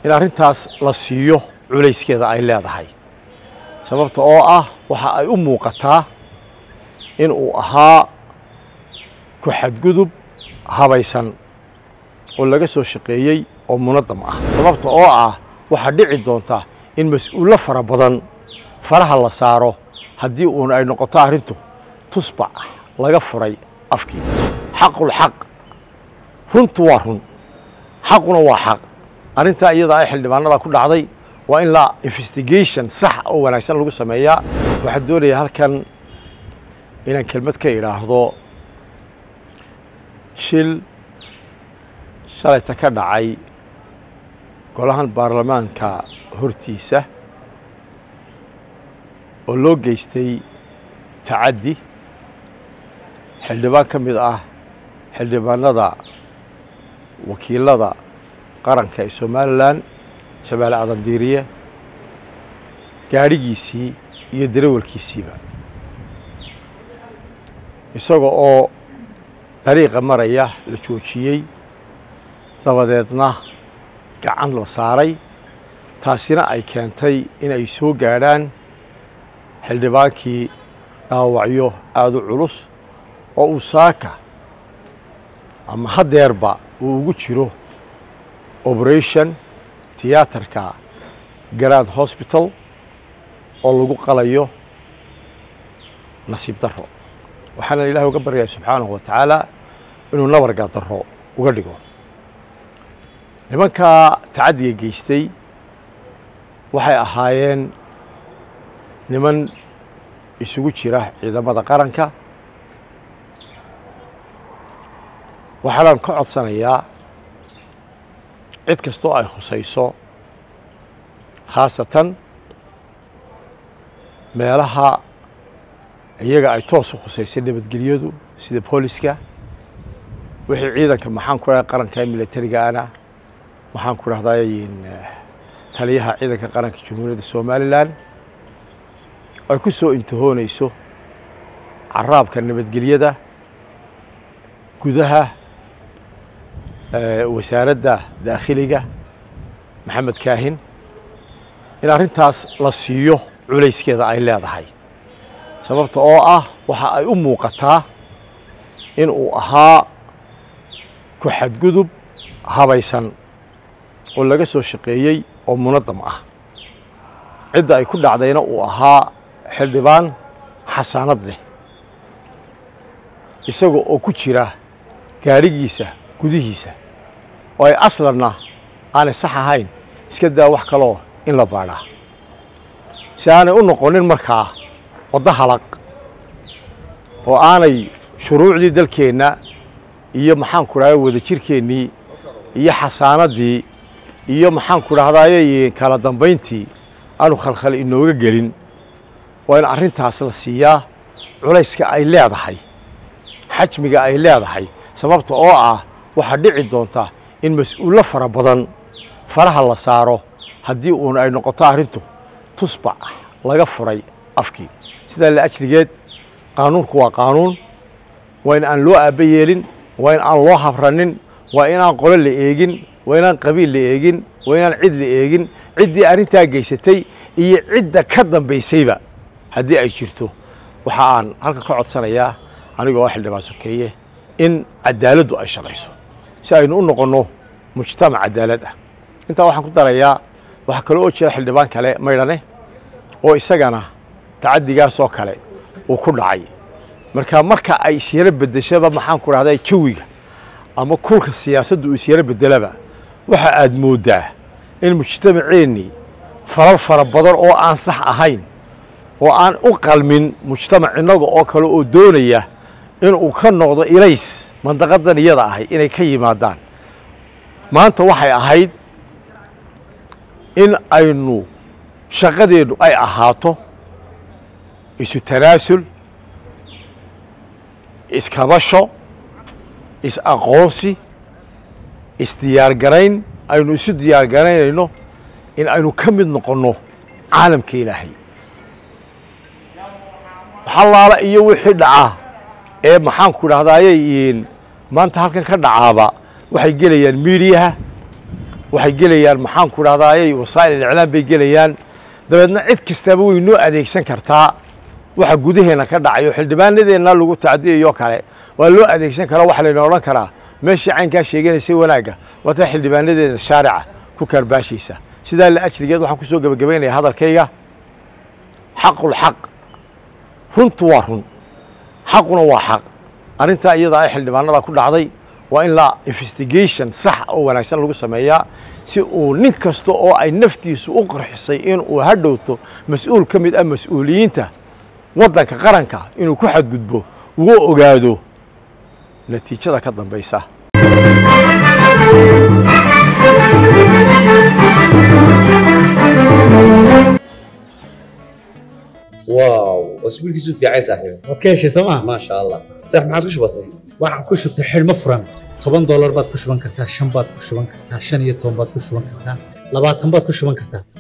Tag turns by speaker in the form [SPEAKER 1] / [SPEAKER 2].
[SPEAKER 1] in arrintaas la siiyo culayskeeda ay leedahay sababta oo ah waxa ay u muuqataa in uu ahaa ku xadgudub habaysan oo laga soo shaqeeyey oo munadam ah sababta oo ah waxaa dhici doonta in mas-uullo fara badan faraha la saaro haddii uun ay noqoto arrintu tusbac laga furay afkii xaqul xaq runtu waa run xaquna waa xaq arrintaa iyadaa ay xildhibaanada ku dhacday waa in la investigation sax oo wanaagsan lagu sameeyaa waxaan doonayaa halkan inaan kelmad ka idhaahdo shil shalayta ka dhacay golahan baarlamaanka hortiisa oo loo geystay tacaddi xildhibaan ka mid ah xildhibaanada wakiilada qaranka ee somalilan shabeelle adandiiriye gaadhigiisii iyo darawalkiisiiba isaga oo dariiqa maraya la joojiyey dabadeedna gacan la saaray taasina ay keentay in ay soo gaadhaan xildhibaankii dhaawacyo aada u culus oo uu saaka ama haddeerba uu ugu jiro operation tiyaatarka grand hosbital oo lagu qalayo nasiib darro waxaana ilahi uga baryayaa subxaanahu wa tacaala inuu nabarga darro uga dhigo nimankaa tacaddiga geystay waxay ahaayeen niman isugu jira ciidamada qaranka waxaanaan ka codsanayaa cid kastoo ay khusayso khaasatan meelaha iyaga ay toos u khusaysay nabadgelyadu sida booliska wixii ciidanka maxaan ku dhahay qaranka ee militariga ana waxaan ku dhahday taliyaha ciidanka qaranka jamhuuriyadda somalilan ay ku soo intihoonayso caraabka nabadgelyada gudaha wasaaradda daakhiliga maxamed kaahin in arrintaas la siiyo culayskeeda ay leedahay sababta oo ah waxa ay u muuqataa in uu ahaa ku xadgudub habaysan oo laga soo shaqeeyey oo munadam ah cidda ay ku dhacdayna uu ahaa xildhibaan xasaanad leh isaga oo ku jira gaadhigiisa gudihiisa oo ay aslanna aanay sax ahayn iska daa wax kaloo in la baadhaa si aanay u noqonin markaa waddo halaq oo aanay shuruucdii dalkeenna iyo maxaan ku dhahday wadajirkeennii iyo xasaanaddii iyo maxaan ku dhahdaye kala dambayntii aanu khalkhal inooga gelin waa in arrintaas la siiyaa culayska ay leedahay xajmiga ay leedahay sababta oo ah waxaa dhici doonta in mas-uullo fara badan faraha la saaro haddii uun ay noqoto arrintu tusbac laga furay afkii sidaa la ajligeed qaanuunku waa qaanuun waa in aan loo aaba yeelin waa in aan loo habranin waa inaan qolo la eegin waa inaan qabiil la eegin waa inaan cid la eegin ciddii arrintaa geysatay iyo cidda ka dambaysayba haddii ay jirto waxa aan halka ka codsanayaa anigoo xildhibaan sokeeye in cadaaladdu ay shaqayso si aynu u noqonno mujtamac cadaalad ah intaa waxaan ku darayaa waxaa kale oo jira xildhibaan kale maydhane oo isagana tacaddigaasoo kale uu ku dhacay marka marka ay isyaro beddeshaba maxaan ku dhahday jawiga ama kulka siyaasaddu uu isyaro beddelaba waxa aad mooddaa in mujtamaceennii falal fara badan oo aan sax ahayn oo aan u qalmin mujtamac innaga oo kale oo doonaya inuu ka noqdo ilays mandaqadan iyada ahay inay ka yimaadaan maanta waxay ahayd in aynu shaqadeennu ay ahaato isu tanaasul iskabasho is-aqoonsi isdiyaargarayn aynu isu diyaargaraynayno in aynu ka mid noqonno caalamka ilaahay waxalaala iyo wixii dhacaa ee maxaan ku dhahdaayey maanta halkan ka dhacaaba waxay gelayaan miidiyaha waxay gelayaan maxaan ku dhahdaayey wasaa'il iclaam bay gelayaan dabeedna cid kastaba way noo adeegsan kartaa waxa gudaheena ka dhacayo xildhibaanadeenna lagu tacdiyayo kale waa loo adeegsan karaa waxa layna odhan karaa meeshii caynkaa sheeganaysay wanaagga waata xildhibaanadeeda shaarica ku kaarbaashaysa sidaa la ajrigeed waxaan kusoo gebagabaynaya hadalkayga xaqul xaq runtu waa run xaquna waa xaq arrintaa iyadaa ay xildhibaanada ku dhacday waa in la investigation sax oo wanaagsan lagu sameeyaa si uu nin kasta oo ay naftiisu u qarxisay in uu hadhowto mas-uul ka mid ah mas-uuliyiinta waddanka qaranka inuu ku xadgudbo uga ogaado natiijada ka dambaysa
[SPEAKER 2] واو اسبوعك في عايز صاحبي
[SPEAKER 3] waad ka heshay sooma
[SPEAKER 2] ما شاء الله صح ما عادش بسيط
[SPEAKER 3] waxaan ku shubtay xidhmo furan toban doolar baad ku shuban kartaa shan baad ku shuban kartaa shan iyo toban baad ku shuban kartaa labaatan baad ku shuban kartaa